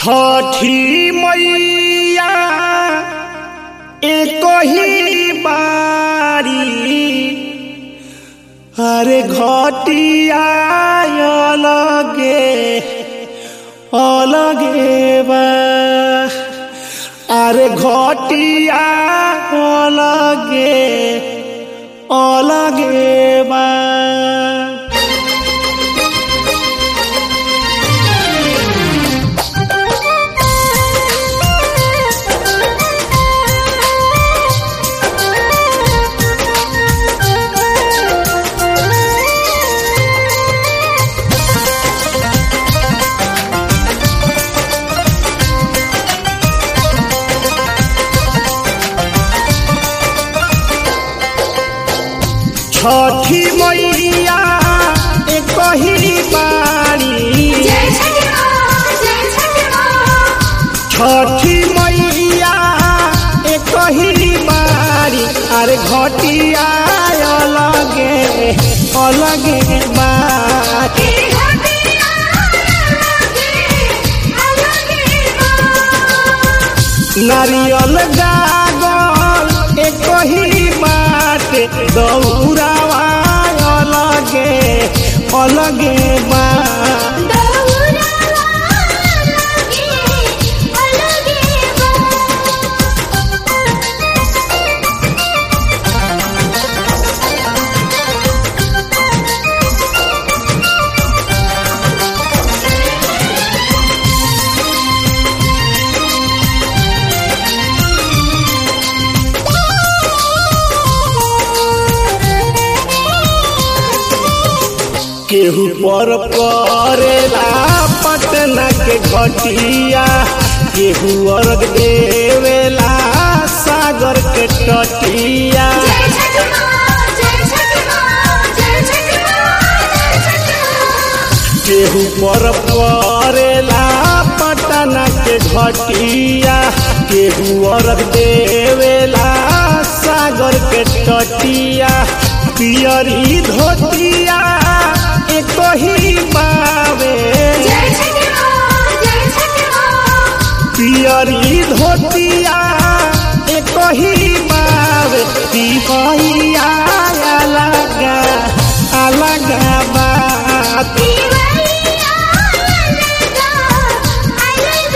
छठी मैया एक ही बारी अरे घटिया अलगे अलगे बा अरे घटिया अलगे अलगे बा छठी मैया एक ही बारी जय छठी माँ जय छठी माँ छठी मैया एक ही बारी अरे घटिया अलगे अलगे बारी तेरी घटिया अलगे अलगे माँ नारियल गागल एक ही बाटे दौड़ावा अलगे अलगे बा दौरा अलगे अलगे माँ केहू पर करेला पटना के घटिया केहू अर्घ देवेला सागर के तटिया जय छठी माँ जय छठी माँ जय छठी माँ जय छठी माँ केहू पर करेला पटना के घटिया केहू अर्घ देवेला सागर के तटिया पियरी धोतिया एक ही पावे जय छठी माँ जय छठी माँ पियरी धोतिया एक ही बाब पिपहिया अलग अलग बात दीवारिया अलग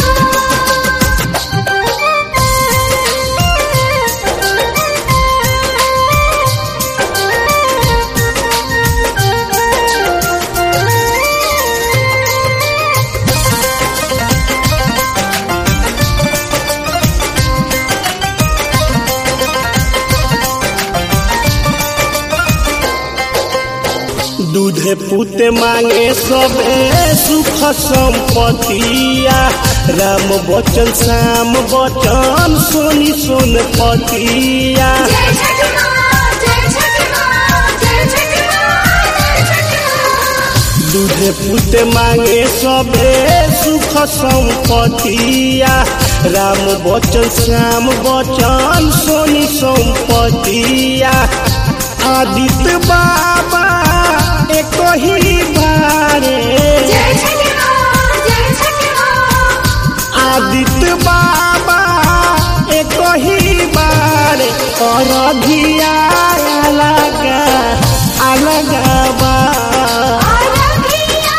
दूध पुत मांगे सबे सुख संपतिया राम बचन श्याम बचन सोनी सोन पतिया जय छठी माँ जय छठी माँ जय छठी माँ जय छठी माँ दूध पुत मांगे सबे सुख संपतिया राम बचन श्याम बचन सोनी संपतिया आदित्य बाबा एक ही बारे जय छठी माँ जय छठी माँ आदित्य बाबा एक ही बारे और धिया अलग अलग बा अलगिया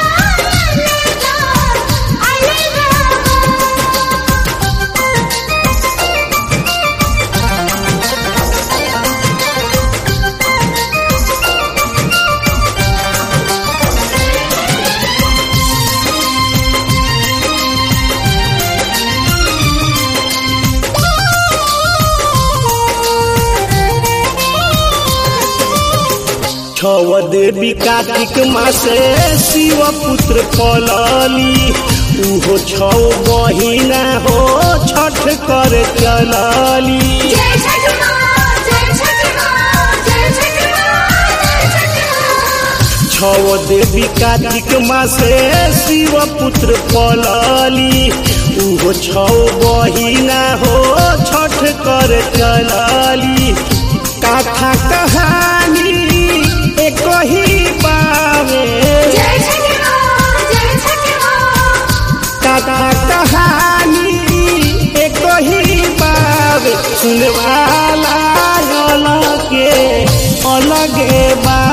अलग छव देवी कार्तिक मासे शिव पुत्र पलली उहो छौ बहिना हो छठ कर चलली जय छठी माँ जय छठी माँ जय छठी माँ जय छठी माँ छव देवी कार्तिक मासे शिव पुत्र पलली उहो छौ बहिना हो छठ कर चलली कथा कहानी एक ही पावे जय छठी माँ जय छठी माँ कथा सुनवाला अलगे अलगे बा